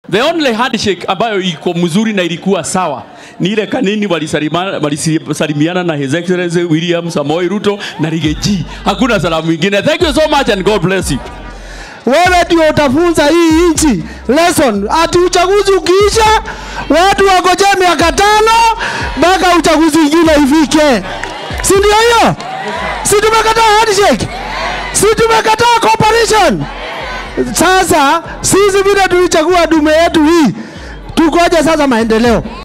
The only handshake ambayo iko mzuri na ilikuwa sawa ni ile kanini walisalima- walisalimiana na His Excellency William Samoei Ruto na Rigathi. Hakuna salamu ingine. Thank you so much and God bless you. wewe ndio utafunza hii nchi lesson. Ati uchaguzi ukiisha, watu wagojee miaka tano mpaka uchaguzi ingine ifike, si ndio hiyo? Si tumekataa handshake? Si tumekataa cooperation? Sasa sisi vile tulichagua dume yetu hii, tukoje sasa maendeleo?